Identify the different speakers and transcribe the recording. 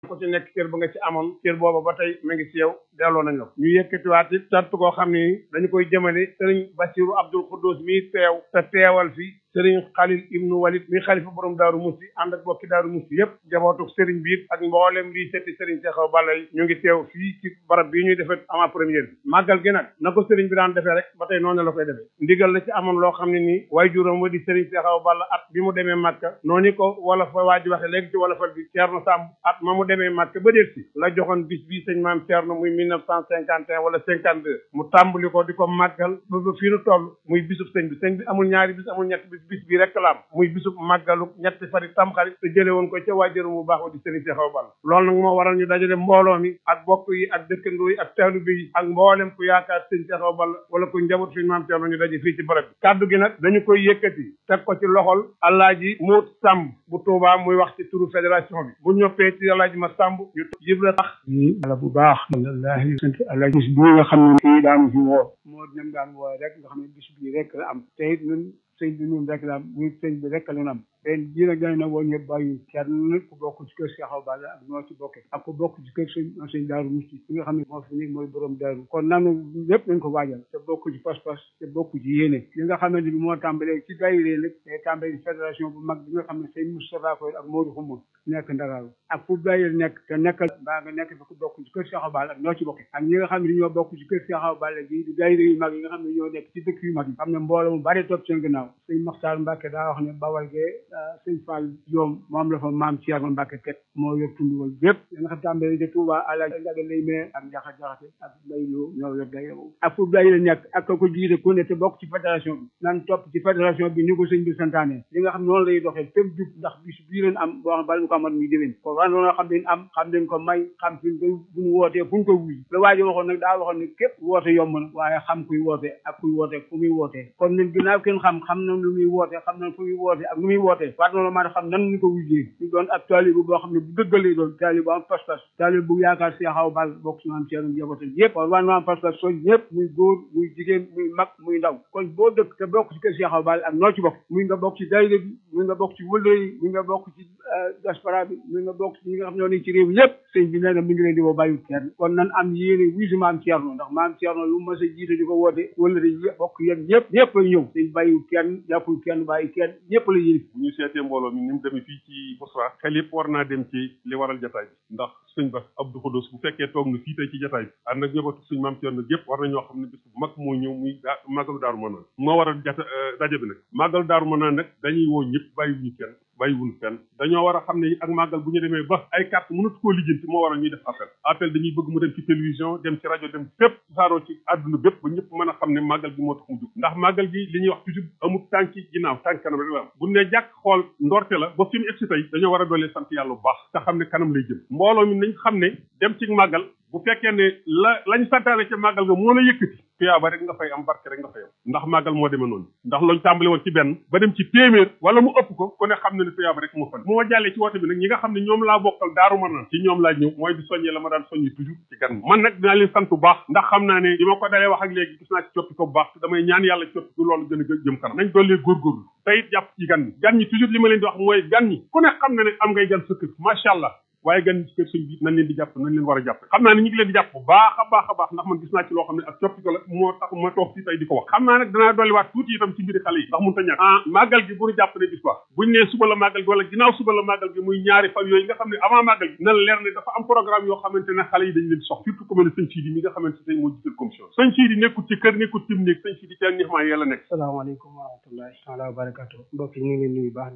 Speaker 1: ko ci nekk cër ba nga ci amoon cër booba ba tey mu ngi ci yow delloo nañ la ko ñu yëkkatiwaat it sant koo xam ni dañu koy jëmale sëriñ Basiru Abdul Xuddus mi teew te teewal fi sëriñ Xalil ibnu Walid mi xalifa borom daaru musti ànd ak bokki daaru musti yëpp jabootu sëriñ biir ak mboolem lii setti sëriñ Seexaw Balla yi ñu ngi teew fii ci barab bii ñuy defee avant première bi màggal gi nag na ko sëriñ bi daan defee rek ba tey noonu la koy defee ndigal la ci amoon loo xam ne nii waaye juróom wa di sëriñ Seexaw Balla at bi mu demee Màkka noonu ko wala fa waa ji waxe léegi ci wala fal bi Ceerno Sàmb at ma mu demee Màkka ba déet si la joxoon bis bii sëñ maam Ceerno muy mille neuf cent cinquante et un wala cinquante deux mu tàmbali ko di ko màggal ba ba fii nu toll muy bisub sëñ bi sëñ bi amul ñaari bis amul ñetti bis bis bii rek la am muy bisub màggalu ñetti fari tamxarit te jële woon ko ca waajëru mu baax wa di sëriñ Seexaw Balla loolu nag moo waral ñu dajale mbooloo mi ak bokk yi ak dëkkandoo yi ak taalibe yi ak mboolem ku yaakaar sëriñ Seexaw Balla wala ku njaboot suñu maam Ceerno ñu daje fii ci barab bi kaddu gi nag dañu koy yëkkati teg ko ci loxol Alaaji Moot Sàmb bu Tuubaa muy wax ci turu fédération bi bu ñoppee ci Alaaji ma Sàmb ñu yibra tax
Speaker 2: ala bu baax alhamdulilah sant Alaaji bis bii nga xam ne kii daanu fi woo moo dem daan woo rek nga xam ne bis bii rek la am te it ñun sëñ bi ñun rek la am muy sëñ bi rek la am ren jii nag dañ na woon ñëpp bàyyi kenn ku bokk ci kër Seexaw Balla ak noo ci bokke ak ku bokk ci kër sëñ sëñ Daaru Musti fi nga xam ne moo fi nekk mooy borom daaru kon nanu lépp nañ ko waajal te bokk ci pas-pas te bokk ci yéene li nga xamante bi moo tàmbalee ci daayira nag te tàmbalee ci fédération bu mag bi nga xam ne sëñ Moustapha Koy ak Modou Xuma nekk Ndakaaru ak fu daayira nekk te nekkal mbaa nga nekk fi ku bokk ci kër Seexaw Balla ak noo ci bokke ak ñi nga xam ne ñoo bokk ci kër Seexaw Balla gi di daayira yu mag yi nga xam ne ñoo nekk ci dëkk yu mag yi xam ne mbooloo mu bari topp seen gannaaw sëñ Maxtaar Mbàkke daa wax ne Bawal gee sëñ Fall yoom moom la fa maam Thierno Mbacke teg moo yor tund wal bépp da nga xam tàmbali de Touba àlaaj njaga lay mee ak njaxa jaxate ak mbay loo ñoo yor day ak fu day la nekk ak ko jiite ku ne te bokk ci fédération bi nan topp ci fédération bi ni ko sëñ bi santaane li nga xam noonu lay doxee fépp jub ndax bis bii leen am boo xam bala ñu ko amat muy déwén ko wan noonu xam leen am xam leen ko may xam fi ko bu ñu wootee fu ñu ko wuy la waajo waxoon nag daa waxoon ne képp woote yomb na waaye xam kuy woote ak kuy woote fu muy wootee kon ñun ginnaaw kenn xam xam na lu muy woote xam na fu muy woote ak lu muy woote war noonu maa xam nan ñu ko wujjee ñu doon ab taalibu boo xam ne bu dëggalee doon taalibu am pas-pas taalibu bu yaakaar Seexaw Balla bokk ci maam Ceerno njabootam yëpp kon war na am pas-pas soñ ñëpp muy góor muy jigéen muy mag muy ndaw kon boo dëkk te bokk ci kër Seexaw Balla ak noo ci bokk muy nga bokk ci daayira bi muy nga bokk ci wëllë yi muy nga bokk ci diaspora bi muy nga bokk ci ñi nga xam ñoo nekk ci réew mi yëpp sëñ bi nee na mi ngi leen di woo bàyyiwul kenn kon nan am yéene wii si maam Ceerno ndax maam Ceerno lu mas a jiite di ko woote wëllëre yi bokk yéen ñëpp ñëpp ay ñëw sëñ bàyyiwul kenn jàppul kenn bàyyi kenn ñëpp la yéene
Speaker 3: bu ñu seetee mbooloo mi ni mu demee fii ci Bousra xel yëpp war naa dem ci li waral jataay bi ndax sëñ Bass Abdou Khoudous bu fekkee toog na fii tey ci jataay bi ànd ak ñëbatu suñ maam Thierno yëpp war na ñoo xam ne bis bu mag moo ñëw muy daa màggalu daaru manaan moo waral jata daje bi nag màggalu daaru manaan nag dañuy woo ñëpp bàyyiwuñu kenn bàyyiwuñu fenn dañoo war a xam ne ak màggal bu ñu demee ba ay carte mënatu koo lijjanti moo waral ñuy def appel appel dañuy bëgg mu dem ci télévision dem ci rajo dem fépp saaroo ci àdduna bépp ba ñëpp mën a xam ne màggal gi moo tax mu jóg ndax màggal gi li ñuy wax toujours amul tànki ginnaaw tànk kanam rek la am bu ne jàkk xool ndorte la ba fi mu egsi tey dañoo war a doolee sant yàlla bu baax te xam ne kanam lay jëm mbooloo mi nañ xam ne dem ci màggal bu fekkee ne la lañ santaane ca màggal ga moo la yëkkati tuyaaba rek nga fay am barke rek nga fay am ndax màggal moo demee noonu ndax lañ tàmbali woon ci benn ba dem ci téeméer wala mu ëpp ko ku ne xam ne ne tuyaaba rek moo fan bu ma jàllee ci woote bi nag ñi nga xam ne ñoom laa bokkal daaru ma naan ci ñoom laa ñëw mooy di soññee la ma daan soññi toujours ci gan man nag dinaa leen sant bu baax ndax xam naa ne bi ma ko dalee wax ak léegi gis naa ci coppi ko bu baax te damay ñaan yàlla coppi ko loolu gën a jëm kanam nañ dollee góorgóorlu te it jàpp ci gan ñi gan ñi toujours li ma leen di wax mooy gan ñi ku ne xam na ne am ngay gan sa kër macha allah waaye gan ci kër sëñ bi nañ leen di jàpp nañ leen war a jàpp xam naa ne ñu ngi leen di jàpp bu baax a baax a baax ndax man gis naa ci loo xam ne ak coppite la moo tax ma toog fii tey di ko wax xam naa nag danaa dolliwaat tuuti itam ci mbiri xale yi ndax mun ta ñàkk ah màggal gi bu ñu jàpp ne bis ba buñ nee suba la màggal gi wala ginnaaw suba la màggal gi muy ñaari fan yooyu nga xam ne avant màggal gi na leer ne dafa am programme yoo xamante ne xale yi dañ leen sox surtout ku mel ne sëñ Sidi mi nga xamante ne moo jiital commission sëñ Sidi nekkul ci kër nekkul ci néeg sëñ Sidi ci nix maa yàlla nekk
Speaker 2: salaamaaleykum wa rahmatullahi taala wa barakatu mbokk yi ñu ngi leen nuyu baax